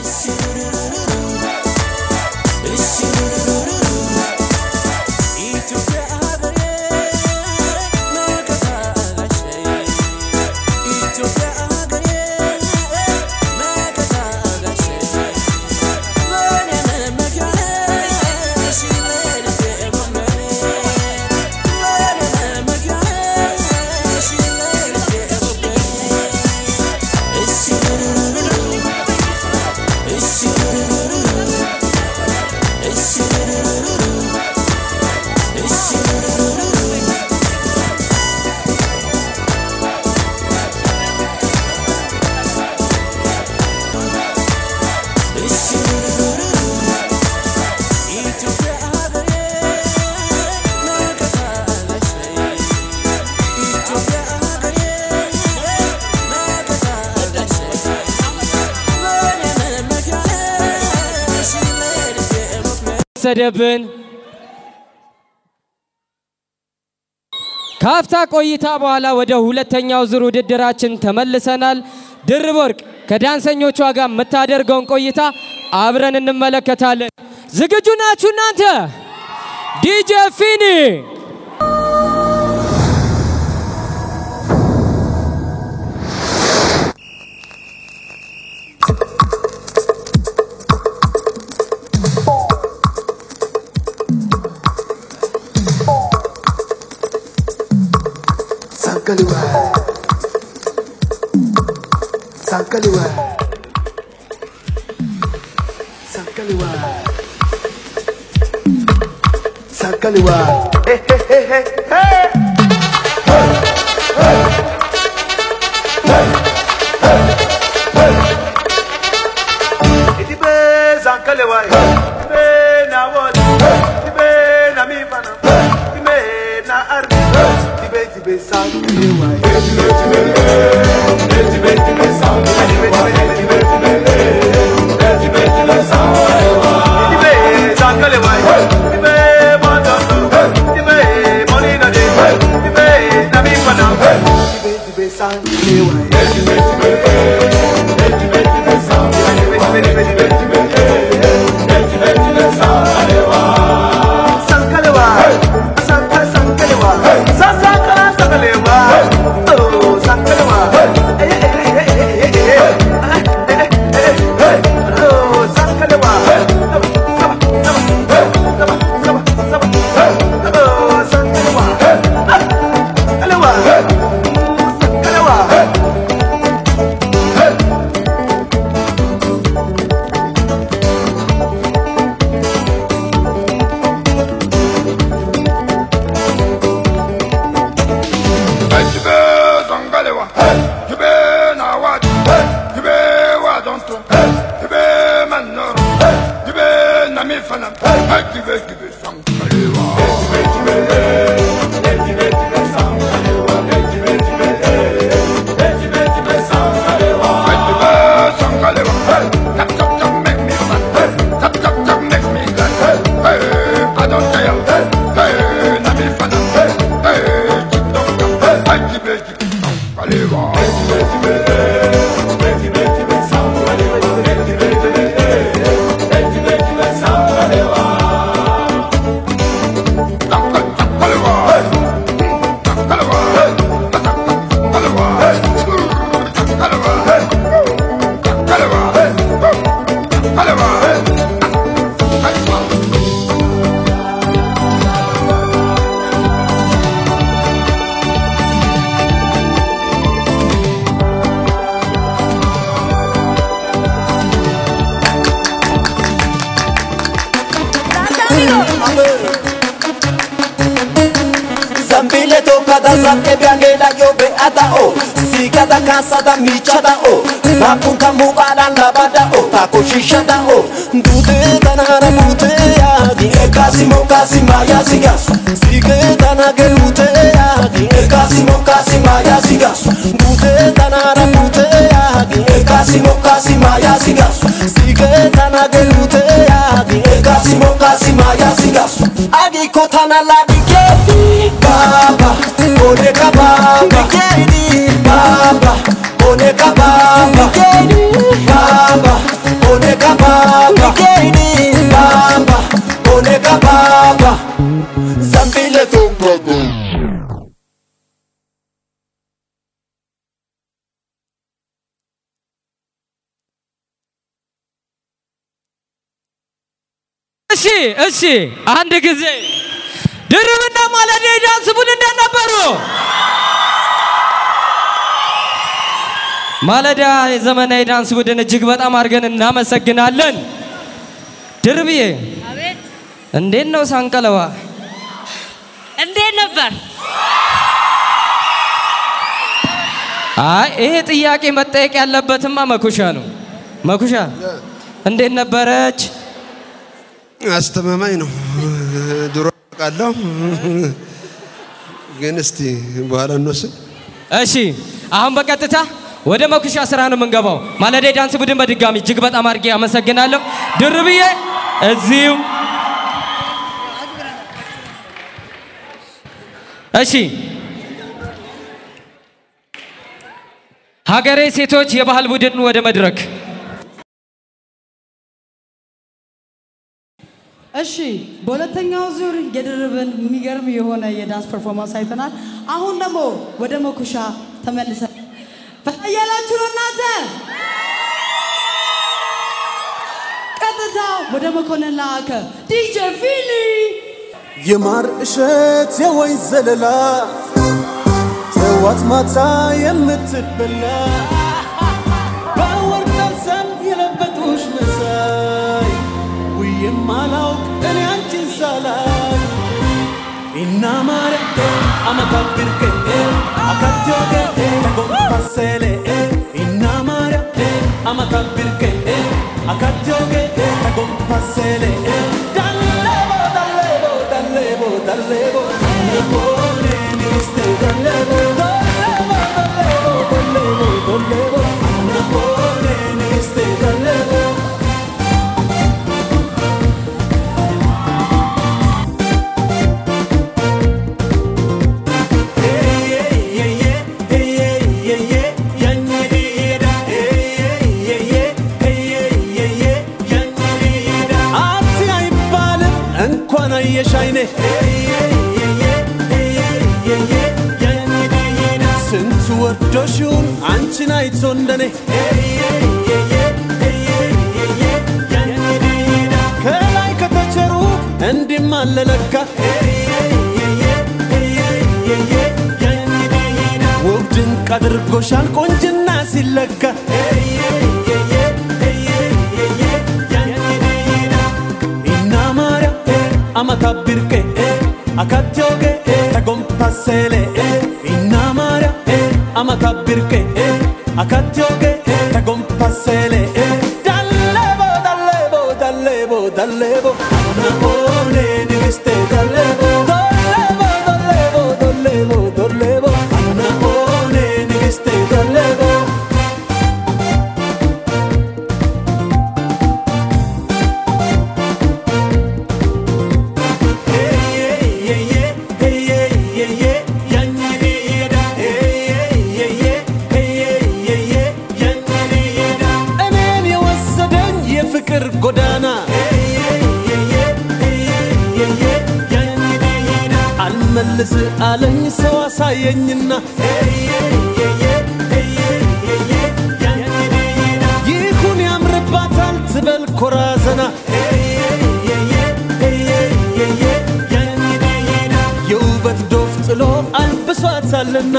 ወሰደብን። ካፍታ ቆይታ በኋላ ወደ ሁለተኛው ዙር ውድድራችን ተመልሰናል። ድርብ ወርቅ ከዳንሰኞቿ ጋር የምታደርገውን ቆይታ አብረን እንመለከታለን። ዝግጁ ናችሁ እናንተ? ዲጄ ፊኒ Sankaliwa. Sankaliwa. Sankaliwa. Sankaliwa. Hey, hey, hey, hey, hey. Idibe Sankaliwa. Idibe na wali. Idibe na mifana. Idibe na arbi. Idibe idibe Sankaliwa. Idibe idibe Idibe idibe Sankaliwa. Idibe idibe Idibe idibe Sankaliwa. Idibe Sankaliwa. Idibe Mojondo. Idibe Monina de. Idibe na mifana. Idibe idibe Sankaliwa. Idibe idibe Idibe idibe Sankaliwa. Idibe idibe Sankalewa, Sanka Sankalewa, Sankala Sankalewa, oh Sankalewa, eh eh eh eh eh eh eh eh oh Sankalewa, saba saba saba saba saba saba oh Sankalewa, Sankalewa, Sankalewa. Jibe zangalewa, jibe nawat, jibe wadonto, jibe manoro, jibe namifana, jibe jibe zangalewa. Jibe jibe jibe jibe zangalewa, jibe jibe jibe jibe zangalewa, jibe zangalewa. Tap tap tap make me fun, tap tap tap make me glad. Hey, I don't care. Hey, namifana, hey, jidonga, jibe jibe zangalewa. Zambile toccata zappe bianche da io beata o Sigata cansata micciata o Ma punta mucada la bada o Taco shishada o Dute tanara bute yagi E casimo casima ya sigas Sige tanage lute yagi E casimo casima ya sigas Dute tanara bute yagi E casimo casima ya sigas Sige tanage lute yagi E casimo casima ya sigas Agi kotana la dikedi Baba, oneka baba Baba, oneka baba Baba, oneka እሺ እሺ፣ አንድ ጊዜ ድርብና ማለዳ የዳንስ ቡድን እንደነበሩ ማለዳ የዘመናዊ ዳንስ ቡድን እጅግ በጣም አድርገን እናመሰግናለን። ድርብዬ አቤት እንዴት ነው ሳንቀለዋ? እንዴት ነበር? አይ ይሄ ጥያቄ መጠየቅ ያለበትማ መኩሻ ነው። መኩሻ እንዴት ነበረች? አስተማማኝ ነው። ድሮ አውቃለሁ፣ ግን እስቲ በኋላ እንወስን። እሺ አሁን በቀጥታ ወደ መኩሻ ስራ ነው የምንገባው። ማለዳ የዳንስ ቡድን በድጋሚ እጅግ በጣም አድርጌ አመሰግናለሁ። ድርብዬ እዚሁ እሺ ሀገሬ ሴቶች የባህል ቡድን ወደ መድረክ እሺ በሁለተኛው ዙር የድርብን የሚገርም የሆነ የዳንስ ፐርፎርማንስ አይተናል። አሁን ደግሞ ወደ መኩሻ ተመልሰን ፈያላችሁ ነው እናንተ። ቀጥታ ወደ መኮንን ላከ ዲጄ ፊሊ የማር እሸት የወይን ዘለላ ጠዋት ማታ የምትበላ በወርቅ ጠብሰን የለበጡሽ መሳይ ውዬም አላውቅ እኔ አንቺን ሳላይ ኢና ማረቴ አመታብርቄ አካትዮጌ ተጎንፓሴሌ ኢና ማረቴ አመታብርቄ አካትዮጌ ተጎንፓሴሌ ዳሌቦ ዳሌቦ ዳሌቦ ዳሌቦ ነቦኔ ኒስቴ ዳሌቦ ዳሌቦ ዳሌቦ ዳሌቦ ነቦኔ ኒስቴ ዳሌቦ አቲ አይባልም እንኳን አየሽ አይኔ ስንቱ ወዶሽውን አንቺን አይቶ እንደኔ ከላይ ከተቸሩ እንዲም አለለካ ውብ ድንቅ አድርጎሻል ቆንጅና ሲለካ ኢናማርያ አመታብርቄ አካትዮጌ ተጎንፓሴሌ ኢናማርያ አመታብርቄ አካትዮጌ ተጎንፓሴሌ ዳሌቦ ዳሌቦ ዳሌቦ ዳሌቦ ናቦኔ ንግስቴ ዳሌቦ ዶሌቦ ዶሌቦ ዶሌቦ ዶሌቦ ናቦኔ ንግስቴ ዳሌቦ እኔን የወሰደኝ የፍቅር ጎዳና አልመልስ አለኝ ሰው አሳየኝና ይሁን ያምርባታል ትበል ኮራ ዘና የውበት ዶፍ ጥሎ አልብሷታልና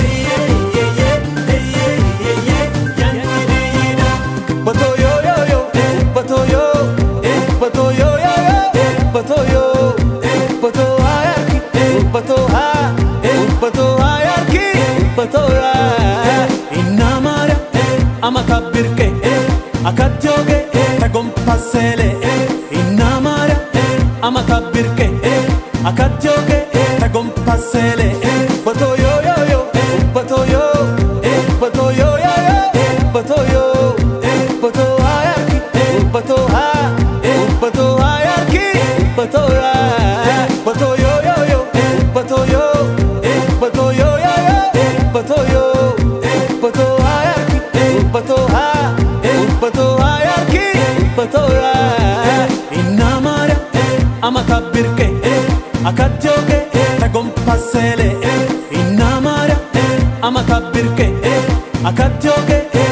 በቶዮዮዮ በቶዮ በቶዮዮዮ በቶዮ በቶሃያርኪ በቶሃ በቶሃያርኪ በቶያ ኢናማርያ አመታብርቄ አካትዮጌ ተጎንፓሴሌ ኢናማርያ አመታብርቄ አካትዮጌ ተጎንፓሴሌ በቶዮዮዮ በቶዮ በቶዮዮዮ በቶዮ በቶሃያርኪ በቶሃ በቶሃያርኪ በቶያ በቶዮዮዮ በቶዮ በቶዮዮዮ በቶዮ በቶሃያርኪ በቶሃ በቶሃያርኪ በቶያ ኢናማርያ አመታብርቄ አካትዮጌ ተጎንፓሴሌ ኢናማርያ አመታብርቄ አካትዮጌ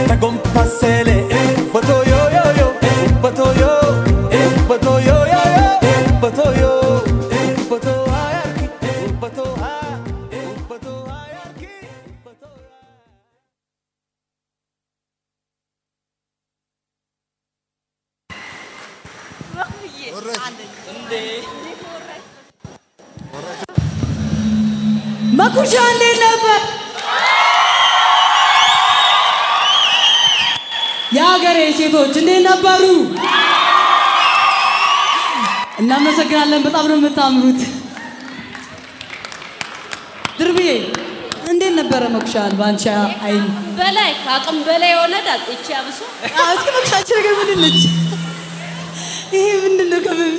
ተጎንፓሴሌ በቶዮዮዮ በቶዮ በቶዮዮዮ መኩሻ እንዴት ነበር? የሀገሬ ሴቶች እንዴት ነበሩ? እናመሰግናለን። በጣም ነው የምታምሩት። ድርብዬ እንዴት ነበረ መኩሻል በአንቺ አይን? በላይ ከአቅም በላይ የሆነ ዳጥ ይቺ አብሶ አዎ፣ እስኪ መኩሻችን ነገር ምንድን ነች? ይሄ ምንድን ነው? ከምን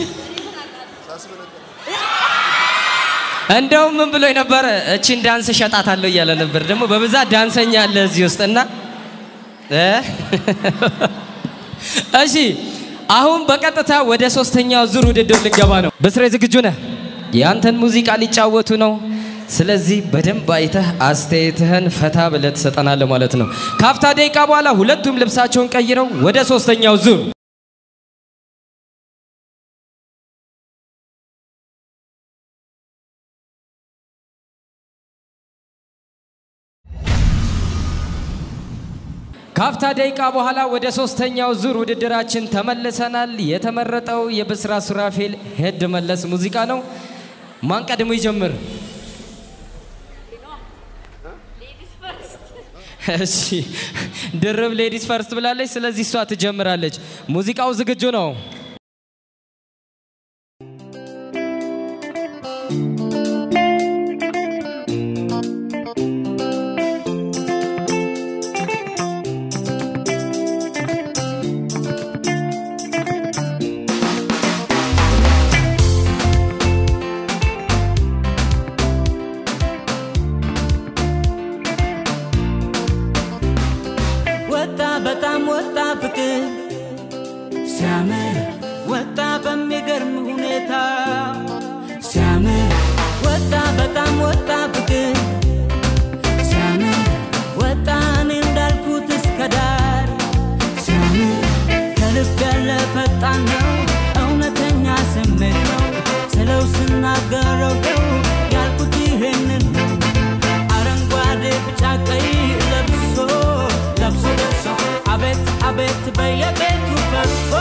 እንደው ምን ብሎ ነበረ? እቺን ዳንስ እሸጣታለሁ እያለ ነበር። ደግሞ በብዛት ዳንሰኛ አለ እዚህ ውስጥ እና እ? እሺ አሁን በቀጥታ ወደ ሶስተኛው ዙር ውድድር ልንገባ ነው። በስሬ ዝግጁ ነህ? የአንተን ሙዚቃ ሊጫወቱ ነው። ስለዚህ በደንብ አይተህ አስተያየትህን ፈታ ብለህ ትሰጠናለህ ማለት ነው። ከአፍታ ደቂቃ በኋላ ሁለቱም ልብሳቸውን ቀይረው ወደ ሶስተኛው ዙር ከአፍታ ደቂቃ በኋላ ወደ ሶስተኛው ዙር ውድድራችን ተመልሰናል። የተመረጠው የብስራ ሱራፌል ሄድ መለስ ሙዚቃ ነው። ማን ቀድሞ ይጀምር? እሺ ድርብ ሌዲስ ፈርስት ብላለች። ስለዚህ እሷ ትጀምራለች። ሙዚቃው ዝግጁ ነው። ወጣ በጣም ወጣ ፍቅር ሲያምር ወጣ በሚገርም ሁኔታ ሲያምር ወጣ በጣም ወጣ ፍቅር ሲያምር ወጣ እኔ እንዳልኩት እስከ ዳር ሲያምር ከልብ ያለ ፈጣን ነው እውነተኛ ስሜት ነው ስለው ስናገረው ነው ያልኩት ይሄንን ነው አረንጓዴ ቢጫ ቀይ ለብሶ ለብሶ ደርሶ አቤት አቤት በየቤቱ ፈሶ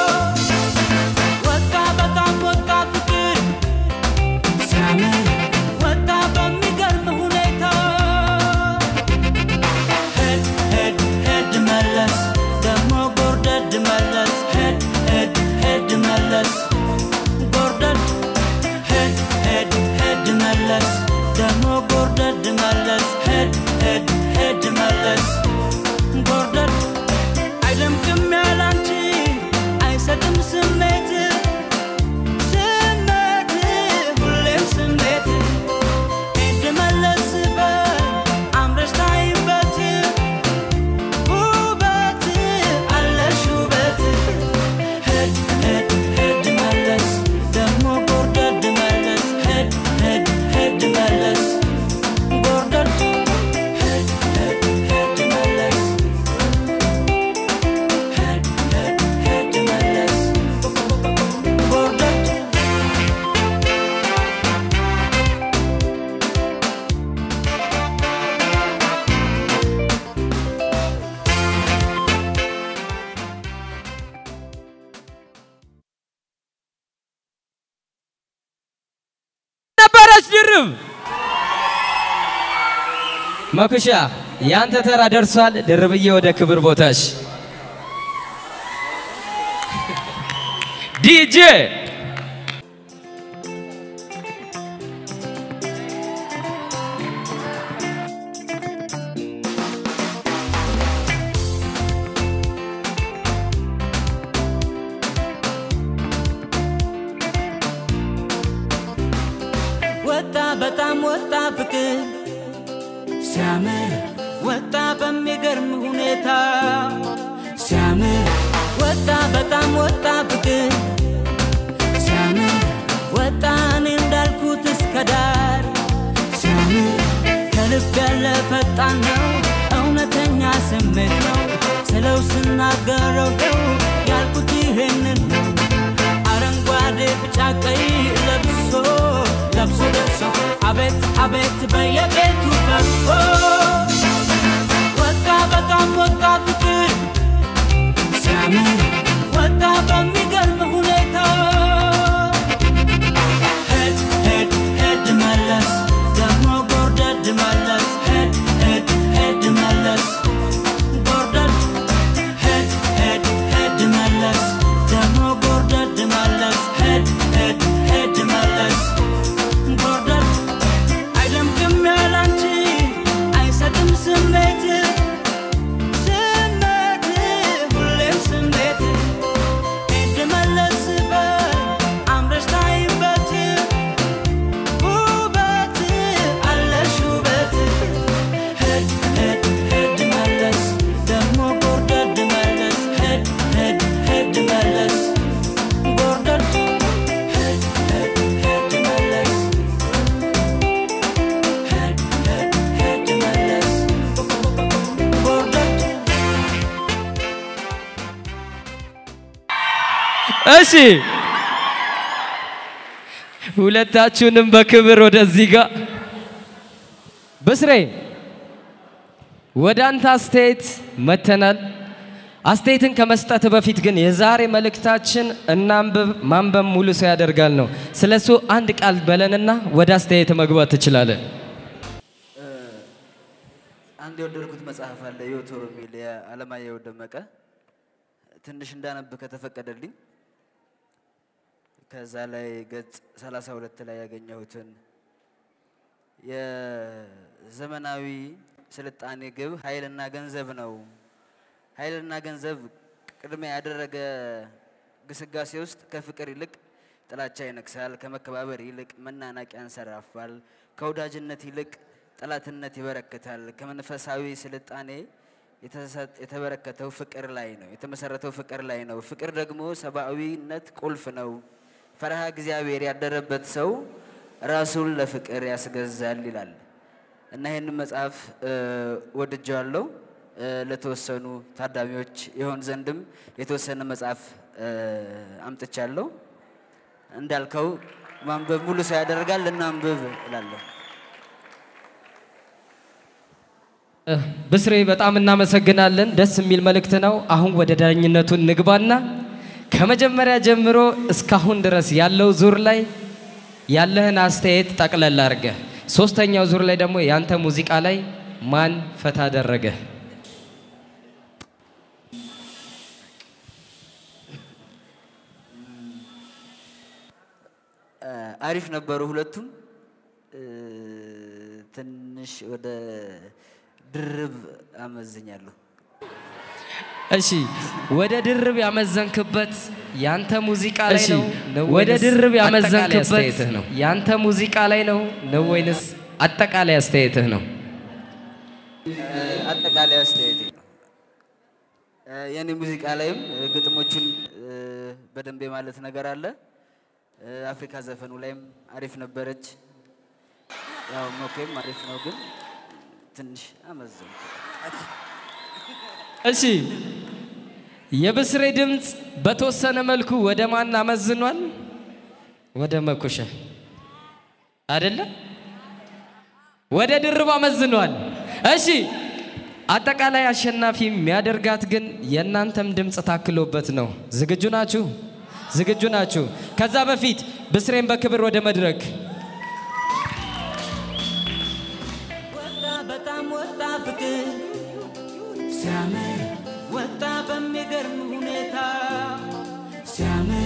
ወጣ በጣም ወጣ ፍቅር ሲያምር ወጣ በሚገርም ሁኔታ ሄድ ሄድ ሄድ መለስ ደግሞ ጎርደድ መለስ ሄድ ሄድ ሄድ መለስ ጎርደድ ሄድ ሄድ ሄድ መለስ ደግሞ ጎርደድ መለስ ሄድ ሄድ ሄድ መለስ ጎርደድ አይደምቅም ያላንቺ አይሰጥም ስሜት ስሜት ሁሌም ስሜት ሄድ መለስ በል አምረሽ ታይበት ውበት አለሽ ውበት ሄድ ሄድ ሄድ መለስ ደግሞ ጎርደድ መለስ ሄድ ሄድ ሄድ መለስ ጎርደድ ሄድ ሄድ ሄድ መለስ ሄድ ሄድ ሄድ መለስ ጎርደድ ነበረች ድርብ መኩሻ ያንተ ተራ ደርሷል። ድርብዬ ወደ ክብር ቦታሽ ዲጄ ወጣ በጣም ወጣ ፍቅር ሲያምር ወጣ በሚገርም ሁኔታ ሲያምር ወጣ በጣም ወጣ ፍቅር ሲያምር ወጣ እኔ እንዳልኩት እስከ ዳር ሲያምር ከልብ ያለ ፈጣን ነው እውነተኛ ስሜት ነው ስለው ስናገረው ነው ያልኩት ይሄንን ነው አረንጓዴ ቢጫ ቀይ ለብሶ ለብሶ ደርሶ አቤት አቤት በየቤቱ ፈሶ ወጣ በጣም ወጣ ፍቅር ሲያምር ወጣ በሚገርም ሁኔታ እሺ ሁለታችሁንም በክብር ወደዚህ ጋር ብስሬ ወደ አንተ አስተያየት መተናል። አስተያየትን ከመስጠት በፊት ግን የዛሬ መልእክታችን እናንብብ፣ ማንበብ ሙሉ ሰው ያደርጋል ነው። ስለሱ አንድ ቃል በለንና ወደ አስተያየት መግባት ትችላለን። አንድ የወደድኩት መጽሐፍ አለ ዮቶር የሚል የአለማየሁ ደመቀ ትንሽ እንዳነብ ከተፈቀደልኝ ከዛ ላይ ገጽ 32 ላይ ያገኘሁትን የዘመናዊ ስልጣኔ ግብ ኃይልና ገንዘብ ነው። ኃይልና ገንዘብ ቅድሚያ ያደረገ ግስጋሴ ውስጥ ከፍቅር ይልቅ ጥላቻ ይነግሳል። ከመከባበር ይልቅ መናናቅ ያንሰራፋል። ከወዳጅነት ይልቅ ጠላትነት ይበረክታል። ከመንፈሳዊ ስልጣኔ የተሰጥ- የተበረከተው ፍቅር ላይ ነው የተመሰረተው ፍቅር ላይ ነው። ፍቅር ደግሞ ሰብአዊነት ቁልፍ ነው። ፈረሃ እግዚአብሔር ያደረበት ሰው ራሱን ለፍቅር ያስገዛል ይላል እና ይህንን መጽሐፍ ወድጀዋለሁ። እ፣ ለተወሰኑ ታዳሚዎች ይሆን ዘንድም የተወሰነ መጽሐፍ እ፣ አምጥቻለሁ። እንዳልከው ማንበብ ሙሉ ሰው ያደርጋል። እናንብብ እላለሁ። ብስሬ በጣም እናመሰግናለን። ደስ የሚል መልእክት ነው። አሁን ወደ ዳኝነቱ እንግባና ከመጀመሪያ ጀምሮ እስካሁን ድረስ ያለው ዙር ላይ ያለህን አስተያየት ጠቅለል አድርገህ፣ ሶስተኛው ዙር ላይ ደግሞ ያንተ ሙዚቃ ላይ ማን ፈታ አደረገ? እ፣ አሪፍ ነበሩ ሁለቱም። እ፣ ትንሽ ወደ ድርብ አመዝኛለሁ። እሺ ወደ ድርብ ያመዘንክበት ያንተ ሙዚቃ ላይ እሺ፣ ነው ነው ወደ ወይንስ ድርብ አጠቃላይ ያመዘንክበት አስተያየትህ ነው? ያንተ ሙዚቃ ላይ ነው ነው ወይንስ አጠቃላይ አስተያየትህ ነው? እ፣ አጠቃላይ አስተያየቴ ነው። እ፣ የኔ ሙዚቃ ላይም እ፣ ግጥሞቹን እ፣ በደንብ ማለት ነገር አለ። እ፣ አፍሪካ ዘፈኑ ላይም አሪፍ ነበረች። ያው ሞኬም አሪፍ ነው፣ ግን ትንሽ አመዘንኩ። እሺ የብስሬ ድምፅ በተወሰነ መልኩ ወደ ማን አመዝኗል? ወደ መኩሸ አይደለ? ወደ ድርብ አመዝኗል። እሺ አጠቃላይ አሸናፊ የሚያደርጋት ግን የእናንተም ድምፅ ታክሎበት ነው። ዝግጁ ናችሁ? ዝግጁ ናችሁ? ከዛ በፊት ብስሬን በክብር ወደ መድረክ ወጣ በጣም ወጣ ፍቅር ሲያምር ወጣ በሚገርም ሁኔታ ሲያምር